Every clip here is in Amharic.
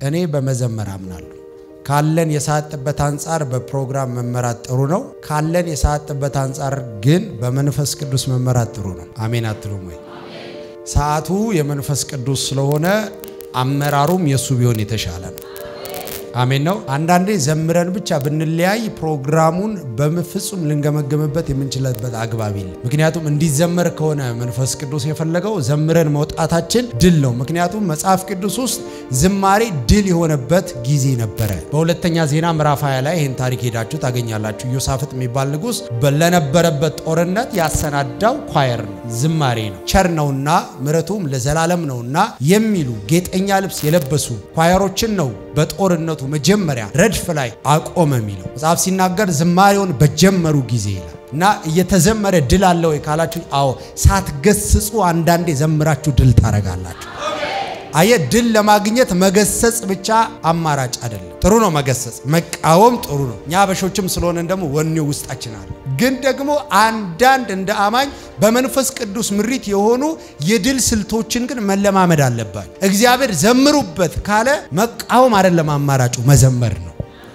እኔ በመዘመር አምናለሁ። ካለን የሰዓት ጥበት አንጻር በፕሮግራም መመራት ጥሩ ነው። ካለን የሰዓት ጥበት አንጻር ግን በመንፈስ ቅዱስ መመራት ጥሩ ነው። አሜን አትሉም ወይ? ሰዓቱ የመንፈስ ቅዱስ ስለሆነ አመራሩም የእሱ ቢሆን የተሻለ ነው። አሜን ነው። አንዳንዴ ዘምረን ብቻ ብንለያይ ፕሮግራሙን በፍጹም ልንገመገምበት የምንችልበት አግባብ የለም። ምክንያቱም እንዲዘመር ከሆነ መንፈስ ቅዱስ የፈለገው ዘምረን መውጣታችን ድል ነው። ምክንያቱም መጽሐፍ ቅዱስ ውስጥ ዝማሬ ድል የሆነበት ጊዜ ነበረ። በሁለተኛ ዜና ምዕራፍ 20 ላይ ይህን ታሪክ ሄዳችሁ ታገኛላችሁ። ኢዮሳፍጥ የሚባል ንጉሥ ለነበረበት ጦርነት ያሰናዳው ኳየር ነው፣ ዝማሬ ነው። ቸር ነውና ምሕረቱም ለዘላለም ነውና የሚሉ ጌጠኛ ልብስ የለበሱ ኳየሮችን ነው በጦርነቱ መጀመሪያ ረድፍ ላይ አቆመ የሚለው መጽሐፍ ሲናገር ዝማሬውን በጀመሩ ጊዜ ይላል እና እየተዘመረ ድል አለ ወይ ካላችሁ፣ አዎ ሳትገስጹ አንዳንዴ ዘምራችሁ ድል ታረጋላችሁ። አየ ድል ለማግኘት መገሰጽ ብቻ አማራጭ አይደለም። ጥሩ ነው መገሰጽ፣ መቃወም ጥሩ ነው። እኛ አበሾችም ስለሆነን ደግሞ ወኔው ውስጣችን አለ። ግን ደግሞ አንዳንድ እንደ አማኝ በመንፈስ ቅዱስ ምሪት የሆኑ የድል ስልቶችን ግን መለማመድ አለባቸው። እግዚአብሔር ዘምሩበት ካለ መቃወም አይደለም አማራጩ፣ መዘመር ነው።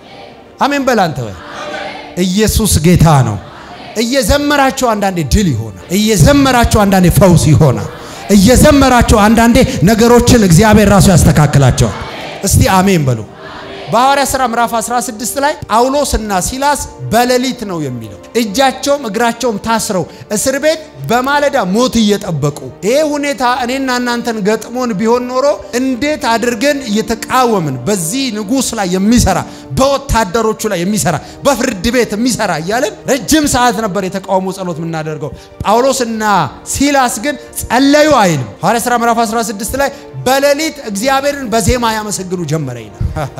አሜን በል አንተ ወይ ኢየሱስ ጌታ ነው። እየዘመራቸው አንዳንዴ ድል ይሆናል። እየዘመራቸው አንዳንዴ ፈውስ ይሆናል። እየዘመራቸው አንዳንዴ ነገሮችን እግዚአብሔር ራሱ ያስተካክላቸዋል። እስቲ አሜን በሉ። በሐዋርያ ሥራ ምዕራፍ 16 ላይ ጳውሎስና ሲላስ በሌሊት ነው የሚለው እጃቸውም እግራቸውም ታስረው እስር ቤት በማለዳ ሞት እየጠበቁ ይሄ ሁኔታ እኔና እናንተን ገጥሞን ቢሆን ኖሮ እንዴት አድርገን እየተቃወምን በዚህ ንጉሥ ላይ የሚሰራ በወታደሮቹ ላይ የሚሰራ በፍርድ ቤት የሚሰራ እያለን ረጅም ሰዓት ነበር የተቃውሞ ጸሎት የምናደርገው። ጳውሎስና ሲላስ ግን ጸለዩ አይልም። ሐዋርያ ሥራ ምዕራፍ 16 ላይ በሌሊት እግዚአብሔርን በዜማ ያመሰግኑ ጀመረ ይላል።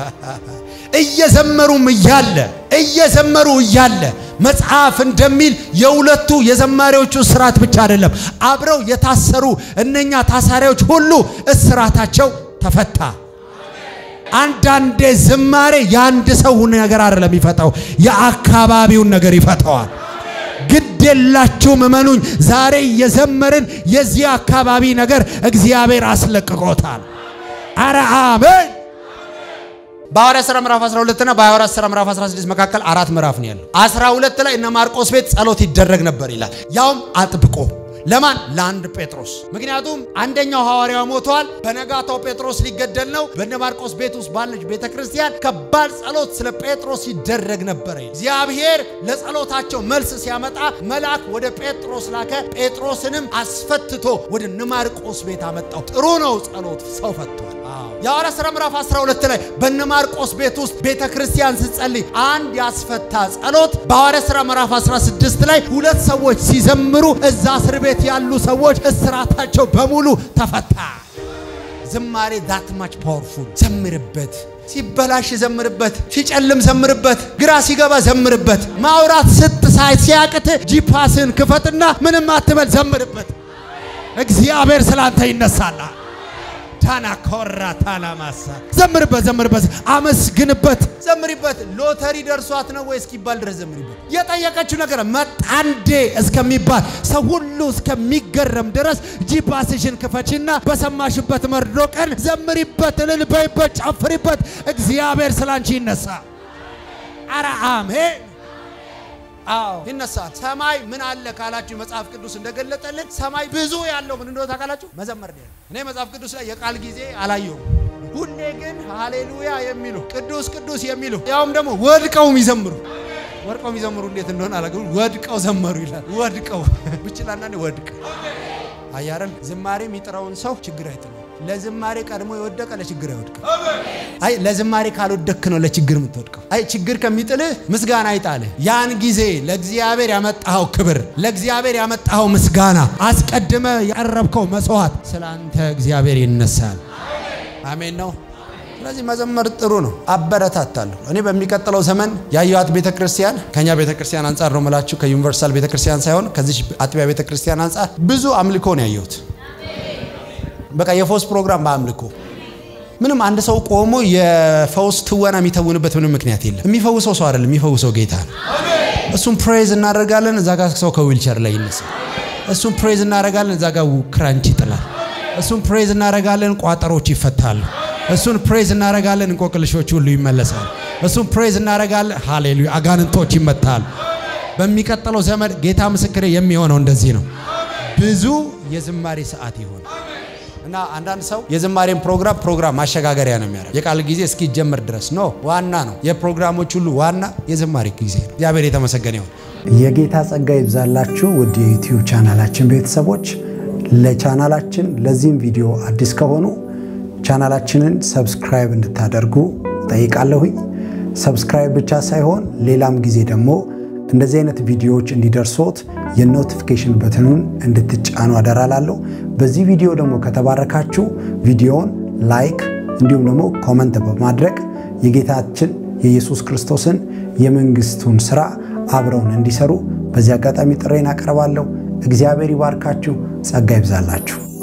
እየዘመሩም እያለ እየዘመሩ እያለ መጽሐፍ እንደሚል የሁለቱ የዘማሪዎቹ እስራት ብቻ አይደለም፣ አብረው የታሰሩ እነኛ ታሳሪዎች ሁሉ እስራታቸው ተፈታ። አንዳንዴ ዝማሬ የአንድ ሰው ነገር አይደለም የሚፈታው፣ የአካባቢውን ነገር ይፈታዋል። ግድ የላችሁም እመኑኝ፣ ዛሬ እየዘመርን የዚህ አካባቢ ነገር እግዚአብሔር አስለቅቆታል። አረ አሜን። በሐዋርያ ሥራ ምዕራፍ 12 እና በሐዋርያ ሥራ ምዕራፍ 16 መካከል አራት ምዕራፍ ነው ያለው። 12 ላይ እነ ማርቆስ ቤት ጸሎት ይደረግ ነበር ይላል። ያውም አጥብቆ ለማን? ለአንድ ጴጥሮስ። ምክንያቱም አንደኛው ሐዋርያ ሞቷል። በነጋታው ጴጥሮስ ሊገደል ነው። በነ ማርቆስ ቤት ውስጥ ባለች ቤተ ክርስቲያን ከባድ ጸሎት ስለ ጴጥሮስ ይደረግ ነበር። እግዚአብሔር ለጸሎታቸው መልስ ሲያመጣ መልአክ ወደ ጴጥሮስ ላከ። ጴጥሮስንም አስፈትቶ ወደ እነ ማርቆስ ቤት አመጣው። ጥሩ ነው ጸሎት፣ ሰው ፈቷል። የሐዋርያ ሥራ ምዕራፍ 12 ላይ በነ ማርቆስ ቤት ውስጥ ቤተ ክርስቲያን ስትጸልይ አንድ ያስፈታ ጸሎት በሐዋርያ ሥራ ምዕራፍ 16 ላይ ሁለት ሰዎች ሲዘምሩ እዛ እስር ቤት ያሉ ሰዎች እስራታቸው በሙሉ ተፈታ። ዝማሬ ዛት ማች ፓወርፉል። ዘምርበት፣ ሲበላሽ ዘምርበት፣ ሲጨልም ዘምርበት፣ ግራ ሲገባ ዘምርበት፣ ማውራት ስትሳይ ሲያቅት ጂፓስን ክፈትና ምንም አትበል፣ ዘምርበት። እግዚአብሔር ስላንተ ይነሳላል። ታና ኮራ ታና ማሳ ዘምርበት፣ ዘምርበት፣ አመስግንበት፣ ዘምሪበት። ሎተሪ ደርሷት ነው ወይ እስኪባል ድረስ ዘምሪበት። የጠየቀችው ነገር መጣንዴ እስከሚባል ሰው ሁሉ እስከሚገረም ድረስ ጂፓስሽን ክፈችና በሰማሽበት መርዶ ቀን ዘምሪበት፣ እልል በይበት፣ ጨፍሪበት። እግዚአብሔር ስላንቺ ይነሳ። አረ አሜን። አዎ ይነሳል። ሰማይ ምን አለ ካላችሁ መጽሐፍ ቅዱስ እንደገለጠልን ሰማይ ብዙ ያለው ምን እንደሆነ ታውቃላችሁ? መዘመር ነው። እኔ መጽሐፍ ቅዱስ ላይ የቃል ጊዜ አላየሁም። ሁሌ ግን ሃሌሉያ የሚሉ ቅዱስ ቅዱስ የሚሉ ያውም ደግሞ ወድቀው የሚዘምሩ ወድቀው የሚዘምሩ እንዴት እንደሆነ አላውቅም። ወድቀው ዘመሩ ይላል። ወድቀው ብችል አንዳንዴ ወድቅ አያረን ዝማሬ የሚጥረውን ሰው ችግር አይጥለው። ለዝማሬ ቀድሞ የወደቀ ለችግር አይወድቅም። አይ ለዝማሬ ካልወደክ ነው ለችግር የምትወድቀው። አይ ችግር ከሚጥልህ ምስጋና አይጣልህ። ያን ጊዜ ለእግዚአብሔር ያመጣኸው ክብር፣ ለእግዚአብሔር ያመጣኸው ምስጋና፣ አስቀድመ ያቀረብከው መስዋዕት ስለ አንተ እግዚአብሔር ይነሳል። አሜን ነው። ስለዚህ መዘመር ጥሩ ነው፣ አበረታታለሁ። እኔ በሚቀጥለው ዘመን ያየኋት ቤተ ክርስቲያን ከኛ ቤተ ክርስቲያን አንጻር ነው የምላችሁ፣ ከዩኒቨርሳል ቤተ ክርስቲያን ሳይሆን ከዚህ አጥቢያ ቤተ ክርስቲያን አንጻር ብዙ አምልኮ ነው ያየሁት። በቃ የፈውስ ፕሮግራም በአምልኮ ምንም አንድ ሰው ቆሞ የፈውስ ትወና የሚተውንበት ምንም ምክንያት የለም። የሚፈውሰው ሰው አይደለም፣ የሚፈውሰው ጌታ ነው። እሱም ፕሬዝ እናደርጋለን፣ እዛ ጋር ሰው ከዊልቸር ላይ ይነሳል። እሱም ፕሬዝ እናደርጋለን፣ እዛ ጋር ክራንች ይጥላል። እሱም ፕሬዝ እናደርጋለን፣ ቋጠሮች ይፈታሉ። እሱን ፕሬዝ እናረጋለን፣ እንቆቅልሾች ሁሉ ይመለሳል። እሱን ፕሬዝ እናረጋለን። ሃሌሉያ! አጋንንቶች ይመታል። በሚቀጥለው ዘመን ጌታ ምስክሬ የሚሆነው እንደዚህ ነው። ብዙ የዝማሬ ሰዓት ይሆን እና አንዳንድ ሰው የዝማሬን ፕሮግራም ፕሮግራም ማሸጋገሪያ ነው የሚያደርግ የቃል ጊዜ እስኪጀምር ድረስ ኖ ዋና ነው። የፕሮግራሞች ሁሉ ዋና የዝማሬ ጊዜ ነው። እግዚአብሔር የተመሰገነ ይሁን። የጌታ ጸጋ ይብዛላችሁ ውድ የዩቲዩብ ቻናላችን ቤተሰቦች። ለቻናላችን ለዚህም ቪዲዮ አዲስ ከሆኑ ቻናላችንን ሰብስክራይብ እንድታደርጉ ጠይቃለሁኝ። ሰብስክራይብ ብቻ ሳይሆን ሌላም ጊዜ ደግሞ እንደዚህ አይነት ቪዲዮዎች እንዲደርሶት የኖቲፊኬሽን በትኑን እንድትጫኑ አደራላለሁ። በዚህ ቪዲዮ ደግሞ ከተባረካችሁ ቪዲዮውን ላይክ እንዲሁም ደግሞ ኮመንት በማድረግ የጌታችን የኢየሱስ ክርስቶስን የመንግስቱን ስራ አብረውን እንዲሰሩ በዚህ አጋጣሚ ጥሬን አቀርባለሁ። እግዚአብሔር ይባርካችሁ፣ ጸጋ ይብዛላችሁ።